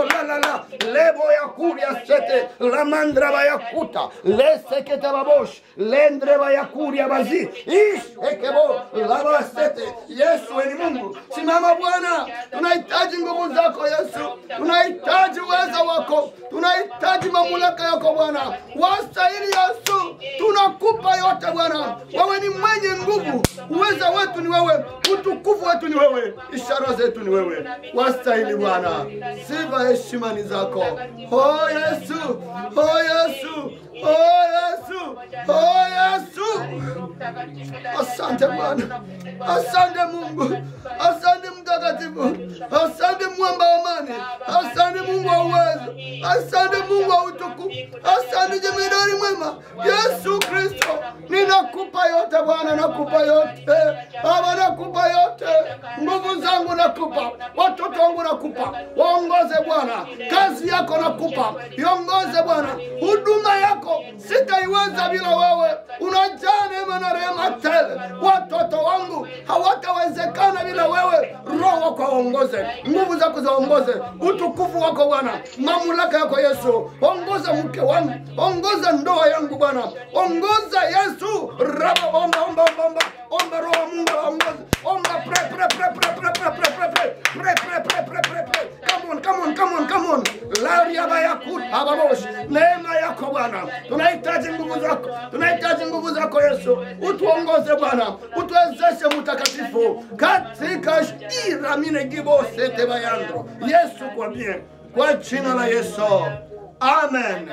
la la la lebo ya kuria sete la mandra ba ya kuta le sekete babosh lendre ba ya kuria bazi ish ekebo la ba sete Yesu ni Mungu simama Bwana tunahitaji nguvu zako Yesu tunahitaji uweza wako tunahitaji mamlaka yako Bwana wastahili Yesu tunakupa yote Bwana wewe ni mwenye nguvu uweza wetu ni wewe utukufu wetu ni wewe ishara zetu ni wewe wastahili Bwana sifa heshima ni zako oh Yesu oh Yesu oh Yesu oh Yesu Asante Bwana, asante Mungu, asante Mtakatifu, asante mwamba wa amani, asante Mungu wa uwezo, asante Mungu wa utukufu, asante jemedari mwema Yesu Kristo. Ninakupa yote Bwana, nakupa yote Baba, nakupa yote, nguvu zangu nakupa, watoto wangu nakupa, waongoze Bwana, kazi yako nakupa, iongoze Bwana, huduma yako sitaiweza bila wewe, unajaa neema na rehema tele. Watoto wangu hawatawezekana bila wewe. Roho wako waongoze, nguvu zako zaongoze, utukufu wako Bwana, mamlaka yako Yesu. Ongoza mke wangu, ongoza ndoa yangu Bwana, ongoza Yesu. Raba, omba, omba, omba, omba, omba Roho wa Mungu aongoze, omba, pray, pray, pray, pray, pray, pray, pray, pray, pray, pray, pray, pray, pray, pray, pray. Come on, come on, come on, come on. Laria bayakut ababosh, neema yako Bwana, tunahitaji nguvu zako, tunahitaji nguvu zako Yesu, utuongoze Bwana, utuwezeshe mtakatifu katika ira mine gibo sete bayandro. Yesu kwambie kwa jina la Yesu. Amen.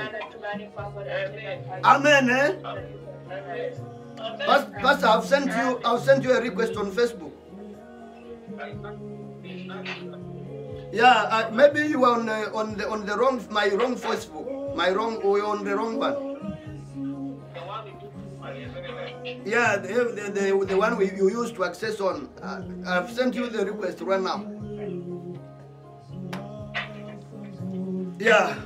Amen. Eh? Pas- Pastor, I've sent you I've sent you a request on Facebook. Yeah, uh, maybe you are on uh, on the on the wrong my wrong Facebook, my wrong or you're on the wrong one. Yeah, the, the, the, the one we, you used to access on. Uh, I've sent you the request right now. Yeah.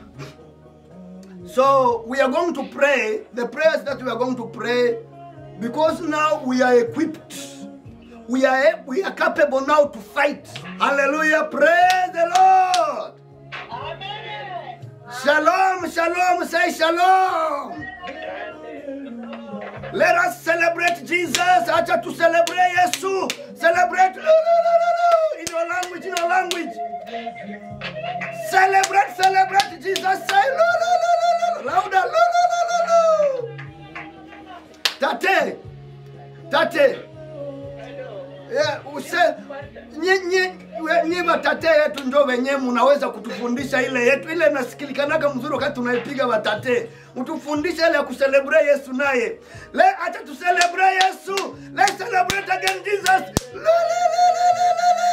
So we are going to pray the prayers that we are going to pray because now we are equipped. We are we are capable now to fight. Hallelujah. Praise the Lord. Shalom, shalom, say shalom. Let us celebrate Jesus. Acha to celebrate Yesu. Celebrate lu, lu, lu, lu, lu, in your language, in your language. Celebrate, celebrate Jesus. Say lu, lu, lu, lu, lu, louder. Lu, lu, lu, lu, lu. Tate, tate. Yeah, use nye nye we- nye watate yetu ndio wenyewe mnaweza kutufundisha ile yetu ile nasikilikanaga mzuri wakati tunaipiga watate mtufundishe ile ya kuselebrate Yesu naye le acha tuselebrate Yesu let's celebrate again Jesus Le, le, le, le, le, le, le.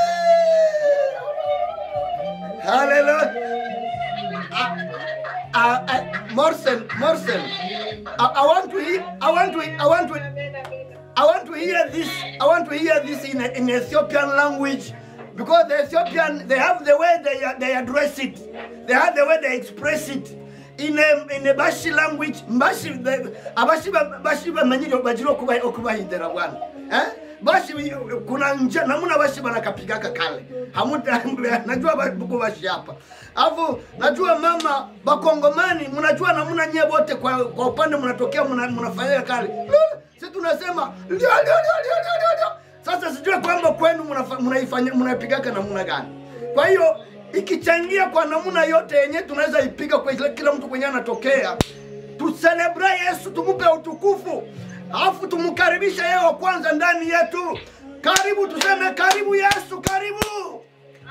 hallelujah Ah, ah, ah, Morsen Morsen I, I want to hear I want to I want to I want to hear this. I want to hear this in, in Ethiopian language because the Ethiopian they have the way they they address it. They have the way they express it. In a, in a Bashi language, Bashi the Abashi Bashi bamenyire bajiro kuba okubahindira bwana. Eh? Bashi kuna njia namna Bashi banakapigaka kale. Hamuta najua bako Bashi hapa. Alafu najua mama bakongomani mnajua namna nyie wote kwa, kwa upande mnatokea mna- mnafanyia kale. Lulu, si tunasema lio lio lio lio lio lio lio. Sasa sijui kwamba kwenu mnafa- mnaifanya mnaipigaka namna gani. Kwa hiyo ikichangia kwa namna yote yenye tunaweza ipiga kwa kila, kila mtu kwenye anatokea, tuselebrate Yesu, tumupe utukufu, alafu tumkaribishe yeye wa kwanza ndani yetu. Karibu, tuseme karibu Yesu, karibu.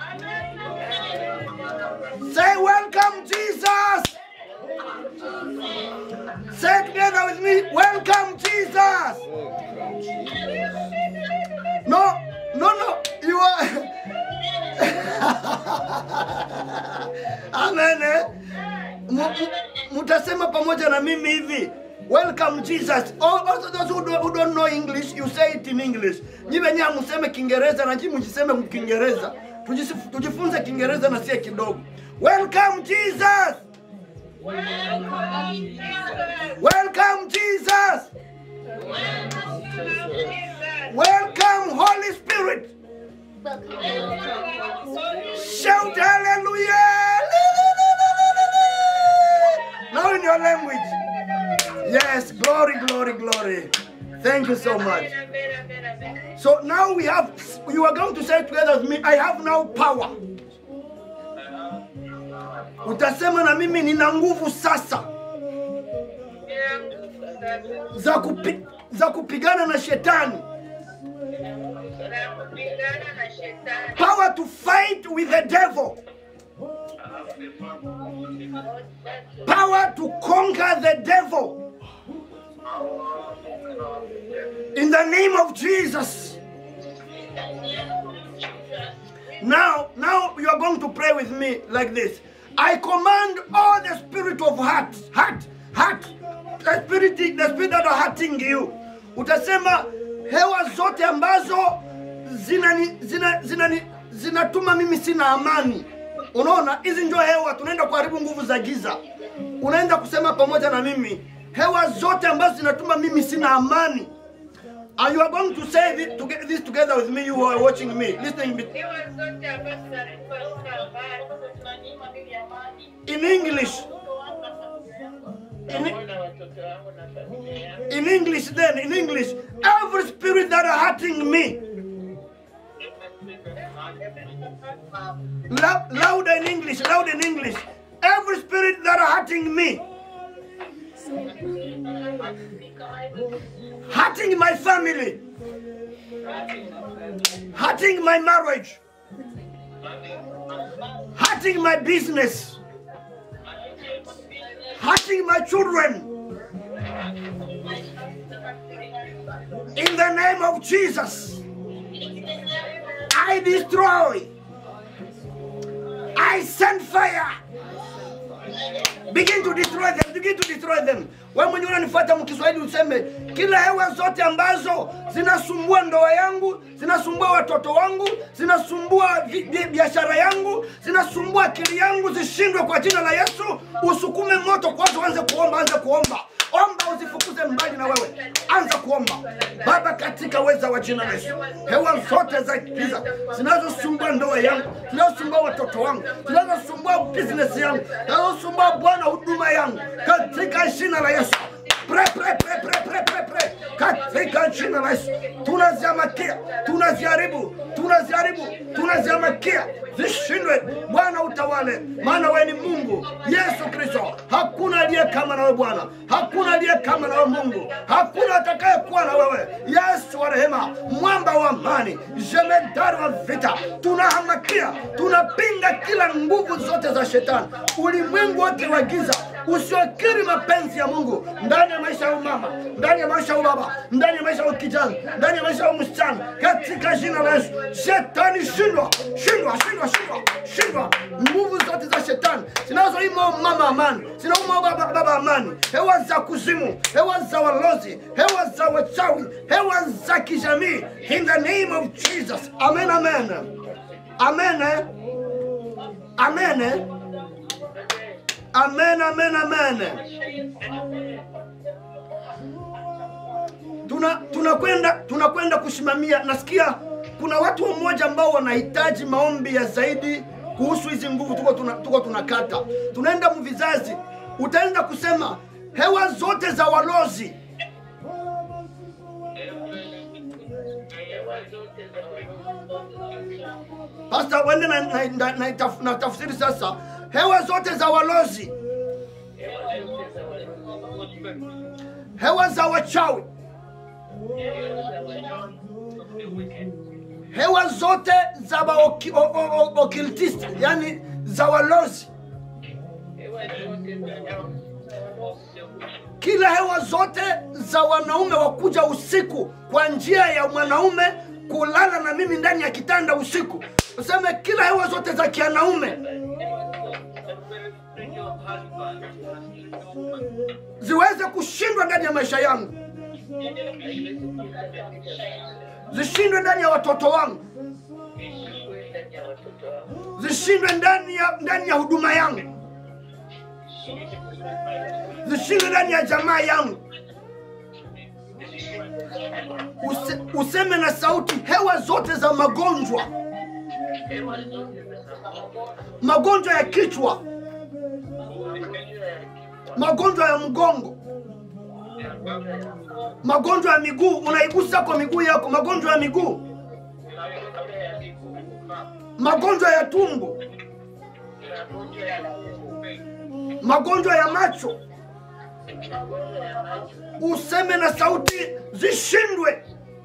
Say welcome Jesus. Say together with me, welcome Jesus. No, no, no, you are. Amen. eh? Mu- mu- Mutasema pamoja na mimi hivi. Welcome Jesus. All, also those who don't, who don't know English, you say it in English. Nyi wenyewe museme Kiingereza na nyi mjiseme Kiingereza. Tujisif- Tujifunze Kiingereza na sie kidogo. Welcome Jesus. Welcome Jesus. Welcome Holy Spirit. Shout hallelujah. language. Yes, glory, glory, glory. Thank you so much. So now we have, you are going to say together with me, I have now power. Utasema na mimi nina nguvu sasa za, kupi, za kupigana na shetani. Power to fight with the devil. Power to conquer the devil. In the name of Jesus. Now, now you are going to pray with me like this. I command all the spirit of heart, heart, heart, the spirit, the spirit that are hurting you. Utasema hewa zote ambazo zinani, zina, zinani, zinatuma mimi sina amani. Unaona, hizi ndio hewa, tunaenda kuharibu nguvu za giza. Unaenda kusema pamoja na mimi, hewa zote ambazo zinatuma mimi sina amani. And you are going to say this, to get this together with me, you who are watching me, listening me. in English. In, in English, then, in English, every spirit that are hurting me, Lou- louder in English, loud in English, every spirit that are hurting me, hurting my family, hurting my marriage, hurting my business, hurting my children. In the name of Jesus, I destroy, I send fire. Begin to destroy them, begin to destroy them. Wewe mwenyewe unanifuata mkiswahili useme kila hewa zote ambazo zinasumbua ndoa yangu, zinasumbua watoto wangu, zinasumbua vi- bi- biashara yangu, zinasumbua akili yangu zishindwe kwa jina la Yesu. Usukume moto kwanza, uanze kuomba, anze kuomba. Omba uzifukuze mbali na wewe, anza kuomba. Baba, katika uweza wa jina la Yesu, hewa zote za giza zinazosumbua ndoa yangu, zinazosumbua watoto wangu, zinazosumbua business yangu, zinazosumbua Bwana huduma yangu, katika jina la Yesu Pre, pre, pre, pre, pre, pre, pre. katika jina la Yesu tunaziamakia, tunaziharibu, tunaziharibu, tunaziamakia zishindwe. Bwana utawale, maana wewe ni Mungu Yesu Kristo. Hakuna aliye kama na wewe Bwana, hakuna aliye kama na wewe Mungu, hakuna atakaye kuwa na wewe Yesu wa rehema, mwamba wa amani, jemedari wa vita. Tunahamakia, tunapinga kila nguvu zote za shetani, ulimwengu wote wa giza usiokiri mapenzi ya Mungu ndani ya maisha ya mama, ndani ya maisha ya baba, ndani ya maisha ya kijana, ndani ya maisha ya msichana, katika jina la Yesu. Shetani shindwa, shindwa, shindwa, shindwa, shindwa. Nguvu zote za shetani zinazoima mama amani, zinauma baba, baba amani, hewa za kuzimu, hewa za walozi, hewa za wachawi, hewa za kijamii, in the name of Jesus. Amen, amen, amen, eh? amen. eh? Amen, amen, amen. Tuna tunakwenda tunakwenda kusimamia. Nasikia kuna watu mmoja ambao wanahitaji maombi ya zaidi kuhusu hizi nguvu tuko tuna, tuko tunakata. Tunaenda mvizazi, utaenda kusema hewa zote za walozi Pastor, wende na, na, na, na, taf, na tafsiri sasa. Hewa zote za walozi, hewa za wachawi, hewa zote za baoki- o- o- o- occultist, yani za walozi, kila hewa zote za wanaume wakuja usiku kwa njia ya mwanaume kulala na mimi ndani ya kitanda usiku. Useme kila hewa zote za kianaume ziweze kushindwa ndani ya maisha yangu, zishindwe ndani ya watoto wangu, zishindwe ndani ya ndani ya huduma yangu, zishindwe ndani ya jamaa yangu. Use, useme na sauti, hewa zote za magonjwa, magonjwa ya kichwa, magonjwa ya mgongo magonjwa ya miguu unaigusa kwa miguu yako magonjwa ya miguu magonjwa ya tumbo magonjwa ya macho useme na sauti zishindwe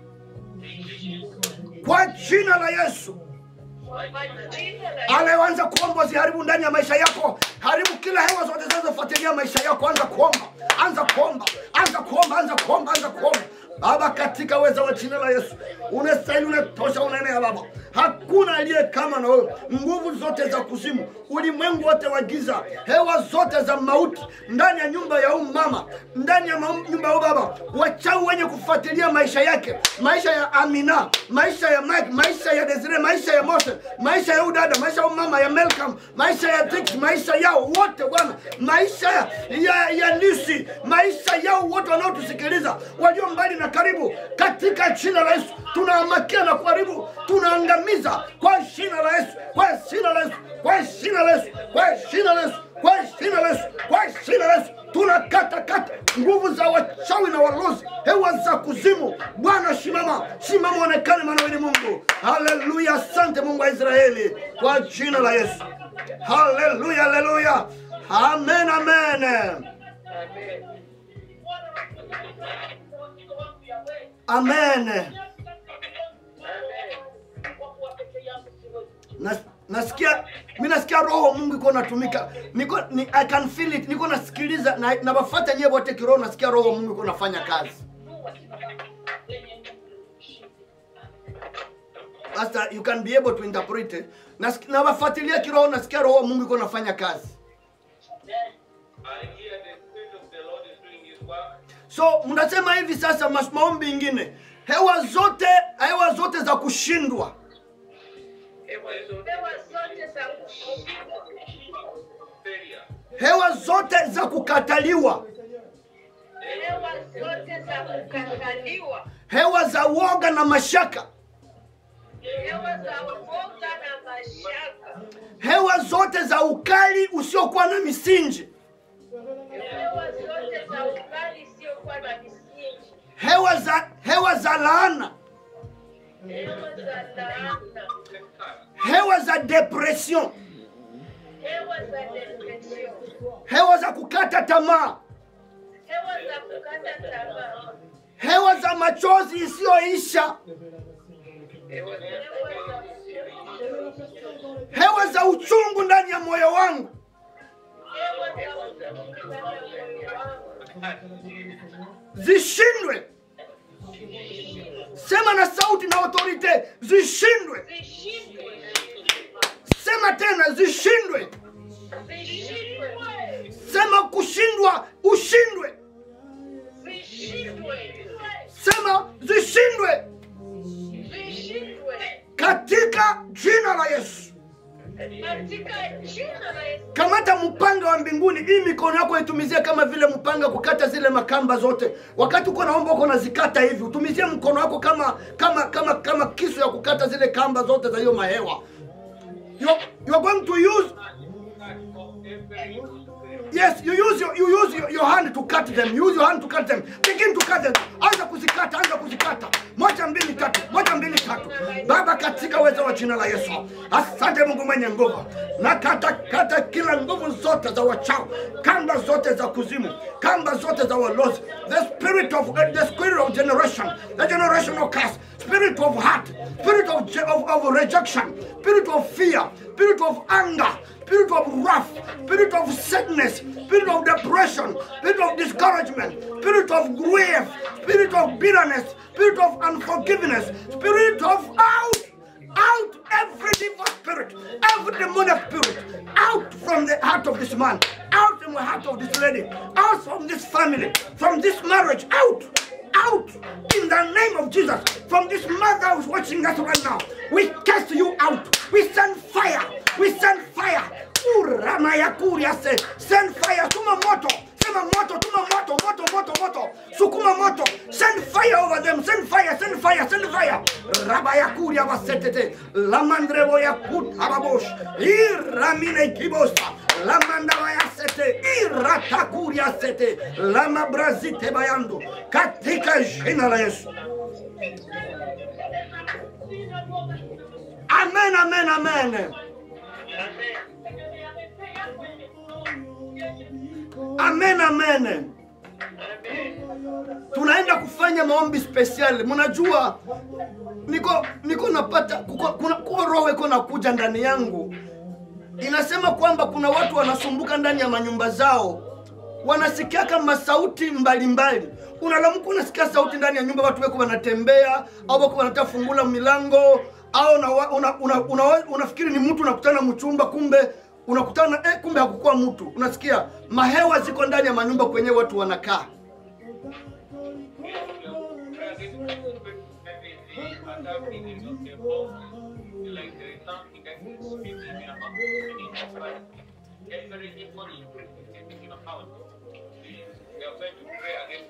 kwa jina la yesu anayeanza kuomba ziharibu ndani ya maisha yako haribu kila hewa zote zinazofuatilia maisha yako anza kuomba anza kuomba anza kuomba anza kuomba anza kuomba baba katika uweza wa jina la yesu unastahili unatosha unaenea baba hakuna aliye kama na wewe nguvu zote za kuzimu ulimwengu wote wa giza hewa zote za mauti ndani ya nyumba ya huyu mama ndani ya maum- nyumba ya huyu baba wachau wenye kufuatilia maisha yake maisha ya amina maisha ya mike maisha ya desire maisha ya mose maisha ya huyu dada maisha ya huyu mama ya melcam maisha ya Tix, maisha yao wote bwana maisha ya, ya, ya nisi maisha yao wote wanaotusikiliza walio mbali na karibu katika jina la yesu tunaamakia na kuharibu tunaangamiza kwa jina la yesu kwa jina la yesu kwa jina la yesu kwa jina la yesu kwa jina la yesu kwa jina la yesu tunakata kata nguvu za wachawi na walozi hewa za kuzimu bwana shimama shimama onekane maana ni mungu haleluya asante mungu wa israeli kwa jina la yesu haleluya haleluya amen amen amen Nas, nasikia mi nasikia roho mungu iko natumika niko ni, i can feel it niko nasikiliza na nawafata nyewe wote kiroho nasikia roho mungu iko nafanya kazi Pastor, you can be able to interpret it Nas- nawafuatilia kiroho nasikia roho mungu iko nafanya kazi I hear the Spirit of the Lord is doing His work. so mnasema hivi sasa mas- maombi ingine hewa zote hewa zote za kushindwa Hewa zote Hewa zote za kushindwa, failure. hewa zote za kukataliwa hewa zote za kukataliwa, hewa za woga na mashaka hewa za uoga na mashaka, hewa zote za ukali usiokuwa na misingi hewa zote za ukali isiyokuwa na misingi, hewa za hewa za laana hewa za laana, hewa za depression hewa za depression, hewa za kukata tamaa hewa za kukata tamaa, hewa za machozi isiyoisha Hewa za hewa za hewa za uchungu ndani ya moyo wangu hewa za uchungu ndani ya moyo wangu, zishindwe sema na sauti na autorite zishindwe zishindwe, sema tena zishindwe zishindwe, sema kushindwa ushindwe zishindwe, sema zishindwe zishindwe katika jina la yesu katika jina la Yesu. kamata mpanga wa mbinguni hii mikono yako itumizie kama vile mpanga kukata zile makamba zote wakati uko naomba uko nazikata hivi utumizie mkono wako kama kama kama kama kisu ya kukata zile kamba zote za hiyo mahewa you, you are going to use yes you use your, you use your, your hand to cut them use your hand to cut them begin to cut them anza kuzikata anza kuzikata moja mbili tatu moja mbili tatu baba katika uwezo wa jina la yesu asante mungu mwenye nguvu na kata kata kila nguvu zote za wachao kamba zote za kuzimu kamba zote za walozi the spirit of the spirit of generation the generational curse spirit of heart spirit of, je- of, of rejection spirit of fear spirit of anger spirit of wrath, spirit of sickness, spirit of depression, spirit of discouragement, spirit of grief, spirit of bitterness, spirit of unforgiveness, spirit of out, out every evil spirit, every demonic spirit, out from the heart of this man, out from the heart of this lady, out from this family, from this marriage, out out in the name of Jesus. From this mother who's watching us right now, we cast you out. We send fire. We send fire. Uramayakuri say, send fire. Tuma moto. Sema moto, tuma moto, moto, moto, moto. Sukuma moto. Send fire over them. Send fire, send fire, send fire. Rabayakuri abasetete. Lamandrevo yakut ababosh. Iramine kibosa. Lamandava yasete. sete iratakuria sete lama brazite bayando katika jina la Yesu. Amen, amen, amen. Amen, amen. Tunaenda kufanya maombi spesiali. Mnajua niko niko napata kuko, kuna kuko roho iko nakuja ndani yangu inasema kwamba kuna watu wanasumbuka ndani ya manyumba zao wanasikia kama sauti mbalimbali unalamuka unasikia sauti ndani ya nyumba watu weko wanatembea au wako wanataka fungula milango au una, una, una, una, unafikiri ni mtu unakutana mchumba kumbe unakutana eh, kumbe hakukuwa mtu unasikia mahewa ziko ndani ya manyumba kwenye watu wanakaa Like there is something that is speaking about every evil is speaking about. We are going to pray against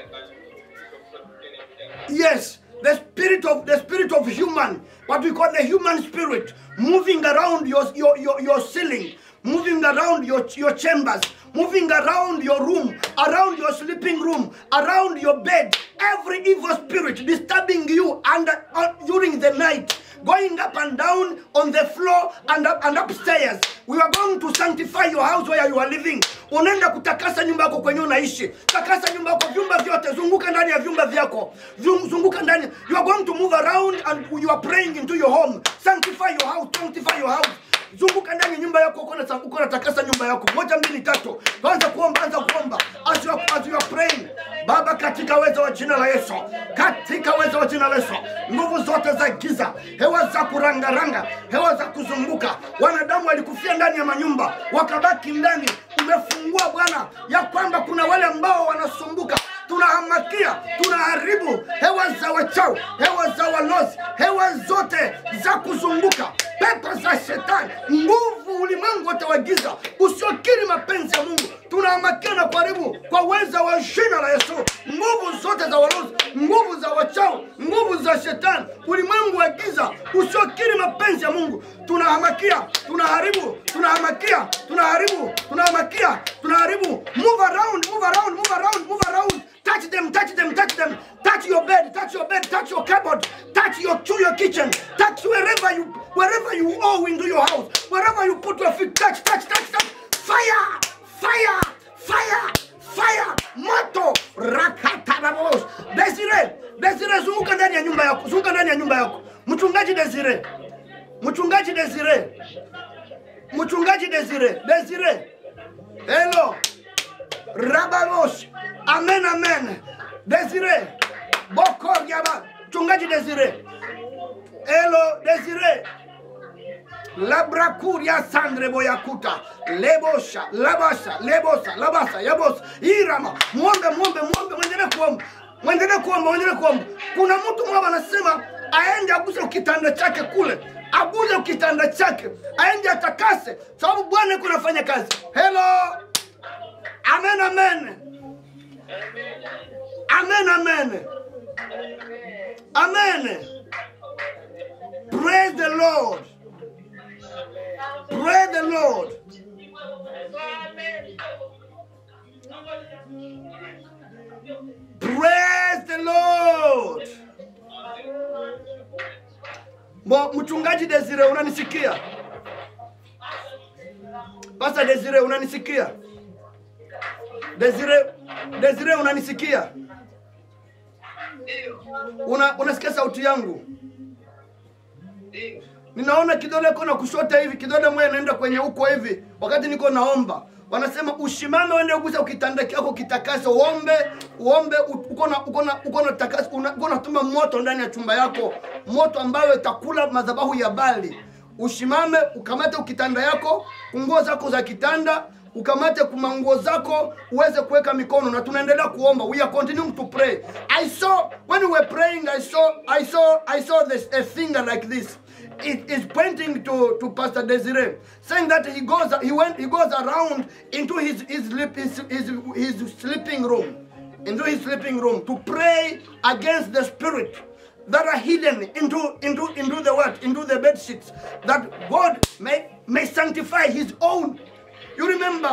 it. Yes, the spirit of the spirit of human, what we call the human spirit, moving around your your your, your ceiling, moving around your your chambers, moving around your room, around your sleeping room, around your bed. Every evil spirit disturbing you under uh, during the night. Going up and down on the floor and up and upstairs. We are going to sanctify your house where you are living. Unaenda kutakasa nyumba yako kwenye unaishi. Takasa nyumba yako, vyumba vyote, zunguka ndani ya vyumba vyako. Zum- Zunguka ndani. You are going to move around and you are praying into your home. Sanctify your house, sanctify your house. Zunguka ndani ya nyumba yako, uko na uko na takasa nyumba yako. Moja, mbili, tatu. Anza kuomba, anza kuomba. As you are, as you are praying. Baba, katika uwezo wa jina la Yesu, katika uwezo wa jina la Yesu, nguvu zote za giza, hewa za kurangaranga, hewa za kuzunguka, wanadamu walikufia ndani ya manyumba, wakabaki ndani. Umefungua Bwana ya kwamba kuna wale ambao wanasumbuka tunahamakia tunaharibu hewa za wachau hewa za walozi hewa zote za kuzunguka pepo za shetani nguvu ulimwengu wote wa giza usiokiri mapenzi ya mungu tunahamakia na kuharibu kwa uweza wa jina la yesu nguvu zote za walozi nguvu za wachau nguvu za shetani ulimwengu wa giza usiokiri mapenzi ya mungu tunahamakia tunaharibu tunahamakia tunaharibu tunahamakia tunaharibu move around move around move around move around touch them touch them touch them touch your bed touch your bed touch your cupboard touch your to your kitchen touch wherever you wherever you owe into your house wherever you put your feet touch touch touch touch fire fire fire fire moto rakatarabos desire desire zunguka ndani ya nyumba yako zunguka ndani ya nyumba yako mchungaji desire mchungaji desire mchungaji desire desire hello Rabanos. Amen, amen. Desire. Bokor Yaba. Chungaji Desire. Hello, Desire. Labrakuria Sandre Boyakuta. Lebosha, Labasha, Lebosa, Labasa, Yabosa. Irama. Muombe, muombe, muombe. Mwendelee kuomba. Mwendelee kuomba, mwendelee kuomba. Kuna mtu mmoja anasema aende aguse kitanda chake kule. Aguse kitanda chake. Aende atakase. Sababu Bwana yuko anafanya kazi. Hello. Amen, amen. Amen, amen. Amen. Praise the Lord. Praise the Lord. Praise the Lord. Mo, mchungaji Desire unanisikia? Pastor Desire unanisikia? Desire, Desire unanisikia? Una, unasikia sauti yangu? Ninaona kidole kona kushota hivi, kidole moja inaenda kwenye huko hivi, wakati niko naomba. Wanasema ushimame uende ugusa kitanda chako kitakase, uombe uombe, uko na uko na uko na takasa, una- uko natuma moto ndani ya chumba yako, moto ambayo itakula madhabahu ya Bali. Ushimame ukamate ukitanda yako, nguo zako za kitanda, ukamate kuma nguo zako uweze kuweka mikono na tunaendelea kuomba we are continuing to pray i saw when we were praying i saw i saw i saw this a finger like this it is pointing to to pastor desire saying that he goes he went he goes around into his his sleep his, his, his sleeping room into his sleeping room to pray against the spirit that are hidden into into into the what into the bed sheets that god may may sanctify his own you remember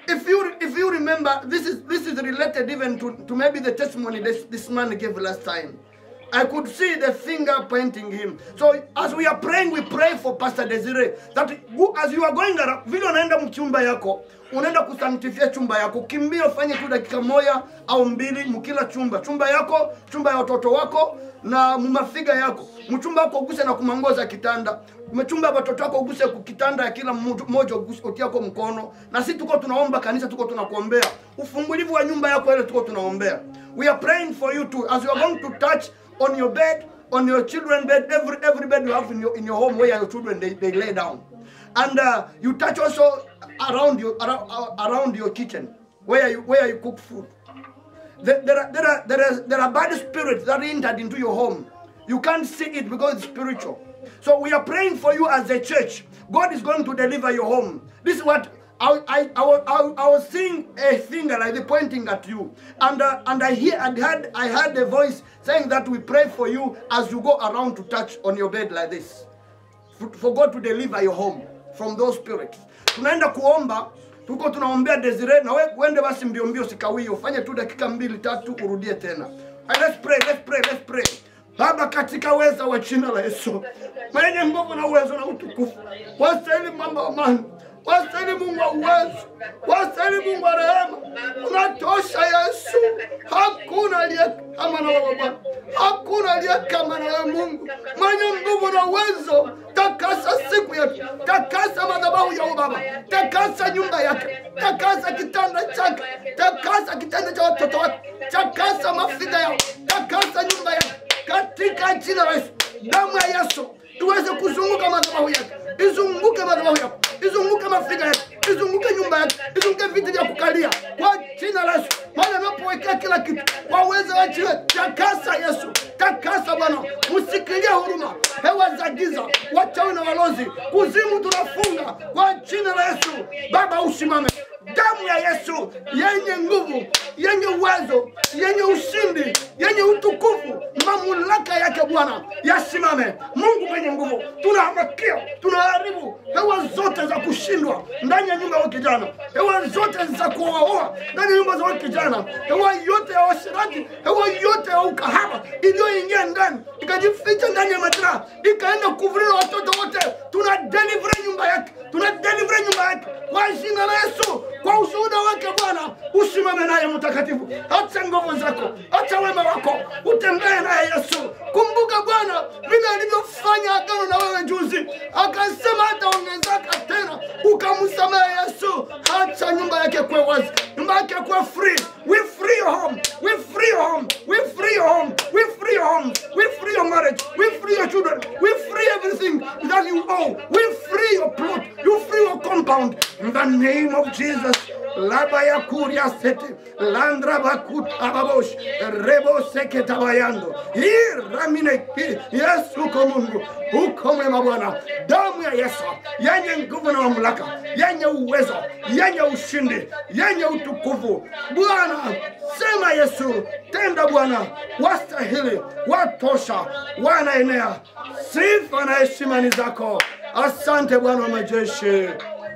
if you if you remember, this is this is related even to, to maybe the testimony this, this man gave last time. I could see the finger pointing him. So as we are praying, we pray for Pastor Desire that go- as you are going around, vile unaenda mchumba yako, unaenda kusanctify chumba yako, kimbia ufanye tu dakika moja au mbili mkila chumba, chumba yako, chumba ya watoto wako na mumafiga yako, mchumba wako uguse na kumangoza kitanda umechumba watoto wako uguse kitanda ya kila mmoja mmoja uguse utiako mkono, na sisi tuko tunaomba kanisa, tuko tunakuombea ufungulivu wa nyumba yako ile, tuko tunaombea. We are praying for you too as you are going to touch on your bed, on your children bed, every every bed you have in your in your home where your children they, they lay down, and uh, you touch also around your around, around your kitchen where you where you cook food. There, there, are, there, are, there, are, there are bad spirits that entered into your home. You can't see it because it's spiritual. So we are praying for you as a church. God is going to deliver your home. This is what I, I, I, was, I, I was seeing a finger like this pointing at you, and uh, and I hear I heard I heard a voice saying that we pray for you as you go around to touch on your bed like this, for, for God to deliver your home from those spirits. Tunaenda kuomba tuko tunaombea Desire na we uende basi mbio mbio, sikawie, ufanye tu dakika mbili tatu, urudie tena. And let's pray, let's pray, let's pray. Baba, katika uweza wa jina la Yesu, mwenye nguvu na uwezo na utukufu, wastahili mwamba wa amani, wastahili Mungu wa uwezo, wastahili Mungu wa rehema, unatosha Yesu. Hakuna aliye kama na wewe Bwana, hakuna aliye kama na wewe Mungu mwenye nguvu na uwezo. Takasa siku yetu, takasa madhabahu ya Baba, takasa nyumba yake, takasa kitanda chake, takasa kitanda cha watoto wake, takasa mafiga yao, takasa nyumba yake katika jina la Yesu. Damu ya Yesu tuweze kuzunguka madhabahu yake, izunguke madhabahu yako, izunguke mafiga yake, izunguke nyumba yake, izunguke viti vya kukalia kwa jina la Yesu. Maana anapowekea kila kitu kwa uwezo wa jina, takasa Yesu, takasa Bwana, msikilie huruma hewa za giza, wachawi na walozi, kuzimu tunafunga kwa jina la Yesu. Baba usimame damu ya Yesu yenye nguvu, yenye uwezo, yenye ushindi, yenye utukufu, mamlaka yake Bwana yasimame. Mungu mwenye nguvu, tunahamakia, tunaharibu hewa zote za kushindwa ndani ya nyumba ya kijana, hewa zote za kuoaoa ndani ya nyumba za huyu kijana, hewa yote ya washirati, hewa yote ya ukahaba iliyoingia ndani ikajificha ndani ya majira, ikaenda kuvulia watoto wote, tuna deliver nyumba yake, tuna deliver nyumba yake kwa jina la Yesu, kwa ushuhuda wake Bwana, usimame naye mtakatifu, acha nguvu zako, acha wema wako, utembee naye Yesu. Kumbuka Bwana vile alivyofanya agano na wewe juzi, akasema hataongezeka tena, ukamsamehe Yesu. Acha nyumba yake kuwe wazi, nyumba yake kuwe free. We free your home, we free your home, we free your home, we free your home, we free your marriage, we free your children, we free everything that you owe, we free your plot, you free your compound in the name of Jesus. Labaya kuria sete, landra bakut ababosh, rebo seke tabayando. Iramine ki, Yesu ko Mungu, uko mwema Bwana. Damu ya Yesu yenye nguvu na mamlaka, yenye uwezo, yenye ushindi, yenye utukufu. Bwana, sema Yesu, tenda Bwana, wastahili, watosha, wanaenea. Sifa na heshima ni zako. Asante Bwana wa majeshi.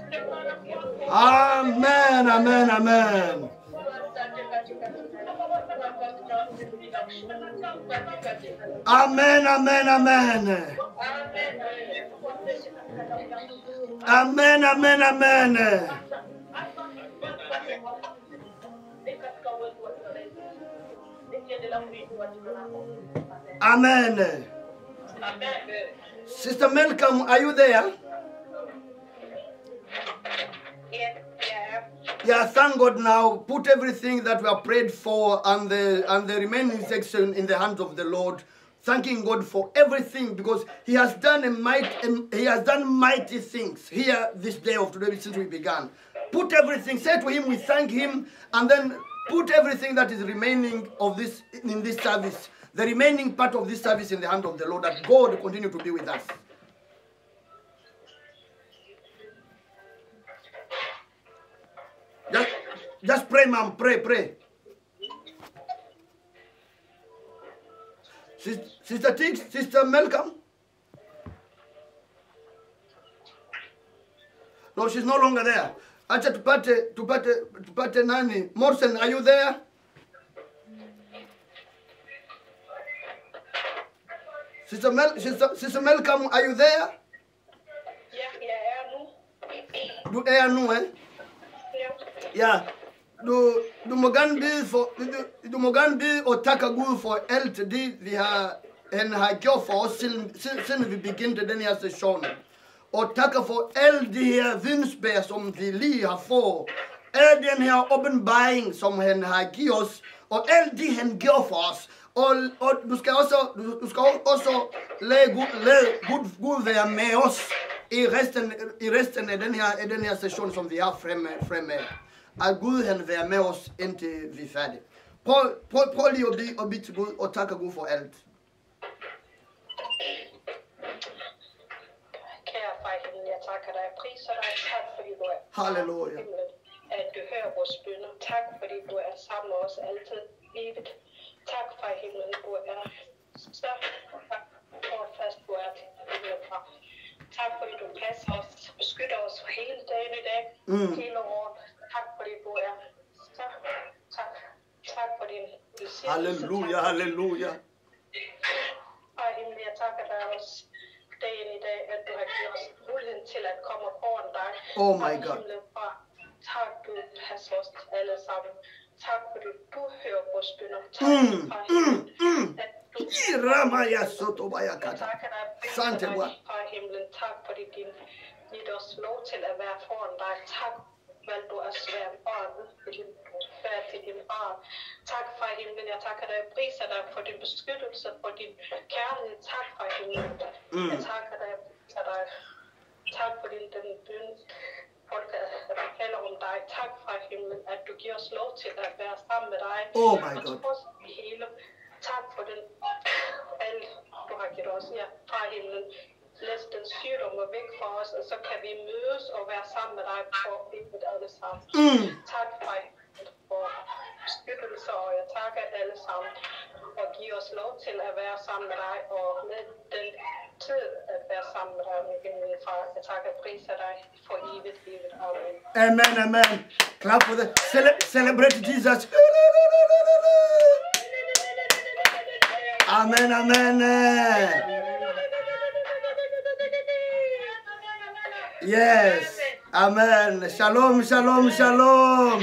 Amen, amen, amen. Amen, amen, amen. Amen, amen, amen. Amen. Sister Malcolm, are you there? Yes, yeah. Yeah, thank God now. Put everything that we have prayed for and the and the remaining section in the hands of the Lord. Thanking God for everything because He has done a might He has done mighty things here this day of today since we began. Put everything, say to Him, we thank Him, and then put everything that is remaining of this in this service, the remaining part of this service in the hand of the Lord, that God will continue to be with us. Just, just pray, ma'am. Pray, pray. Sis- Sister Tix, Sister Malcolm. No, she's no longer there. acha tupate tupate tupate nani morsen are you there Sister Mel, Sister, Sister Malcolm, are you there? Ja, jeg er nu. Du er nu, eh? Ja. Ja. Du, du må gerne bede for, du, du må gerne bede og takke Gud for alt det, vi har, han har gjort for os, siden, siden siden vi begyndte den her session. Og takke for alle de her vidensbær, som vi lige har fået. Al den her åbenbaring, som han har givet os, og alt det, han gjorde for os. Og, og du skal også, du, du skal også lade Gud, lade Gud, Gud være med os i resten, i resten af den her, af den her session, som vi har fremme, fremme. At Gud han være med os, indtil vi er færdige. Prøv, prøv, prøv lige at bede, at bede til Gud, og takke Gud for alt. Kære far i himlen, jeg takker dig. Jeg priser dig. Tak fordi du er Halleluja. i himlen. At du hører vores bønder. Tak fordi du er sammen med os altid livet. Tak far i himlen, du er så fast du er til himlen, far. Tak fordi du passer os, beskytter os hele dagen i dag, Mm. hele året. Tak fordi du er så tak. Tak for din velsignelse. Halleluja, Tak halleluja. Far i himlen, jeg takker dig også dagen i dag, at du har givet os muligheden til at komme foran dig. Oh my Far i God. himlen, far, tak, du passer os alle sammen. Tak, fordi du hører vores bønder. Tak, Mm, far i mm, himlen, mm. at du Irama ya soto jeg bayakata. takker dig, priser Sante dig, bwa. far i himlen. Tak, fordi din givet os lov til at være foran dig. Tak, hvad du er svær barn, til din, færd til din barn. Tak, far i himlen. Jeg takker dig, priser dig for din beskyttelse, for din kærlighed. Tak, far i himlen. Mm. Jeg takker dig, priser dig. Tak for din den bøn, folk der taler om dig. Tak, far i himlen, at du giver os lov til at være sammen med dig. Oh my Og God. trods det hele, tak for den alt, du har givet os her fra himlen. Læs den sygdom og væk fra os, og så kan vi mødes og være sammen med dig for livet alle sammen. Mm. Tak for, for beskyttelse, og jeg takker alle sammen og giv os lov til at være sammen med dig, og med den tid at være sammen med dig, min himmelige far. Jeg takker og priser dig for evigt, evigt. Amen. Amen, amen. Clap for the cele- celebrate Jesus. Amen, amen. Yes. Amen. Shalom, shalom, shalom.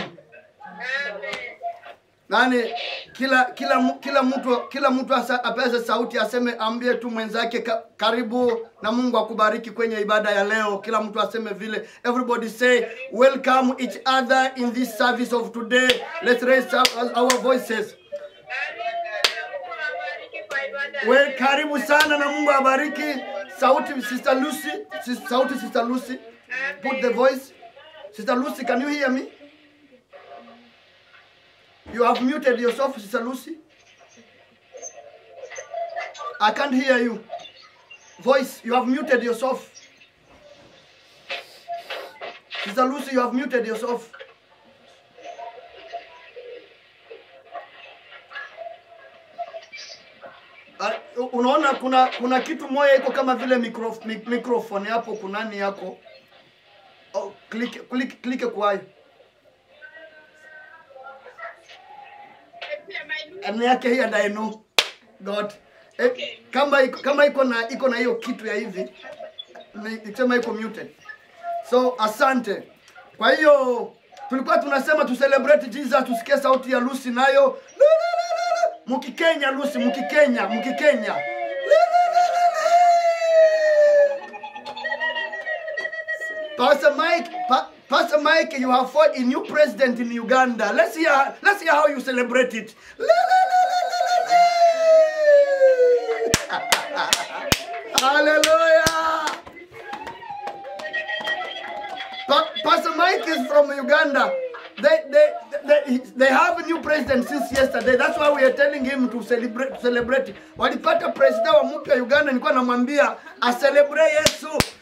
Nani kila kila mu- kila mtu kila mtu asa- apeze sauti aseme ambie tu mwenzake ka, karibu na Mungu akubariki kwenye ibada ya leo. Kila mtu aseme vile. Everybody say welcome each other in this service of today. Let's raise up our voices. We karibu sana na Mungu abariki. Sauti Sister Lucy, Sis- sauti Sister Lucy. Put the voice. Sister Lucy, can you hear me? You have muted yourself, Sister Lucy. I can't hear you. Voice, you have muted yourself. Sister Lucy, you have muted yourself. Ah, unaona kuna kuna kitu moja iko kama vile micro, mic- microphone hapo kunani yako oh, click, click, click kwayo Ane yake hii and I know God eh, kama iko kama iko na iko na hiyo kitu ya hivi ni- nikisema iko muted so asante kwa hiyo tulikuwa tunasema tu celebrate Jesus tusikie sauti ya Lucy nayo La, la, la, la, la. mukikenya Lucy mukikenya mukikenya La, la, la, la, la. Pastor Mike, pa- Pastor Mike, you have fought a new president in Uganda. Let's hear, let's hear how you celebrate it. La, la, la, la, la, la, la. Hallelujah. Pa- Pastor Mike is from Uganda. They, they, they, they have a new president since yesterday. That's why we are telling him to celebrate. celebrate. Walipata president wa mpya Uganda, nilikuwa namwambia acelebrate Yesu.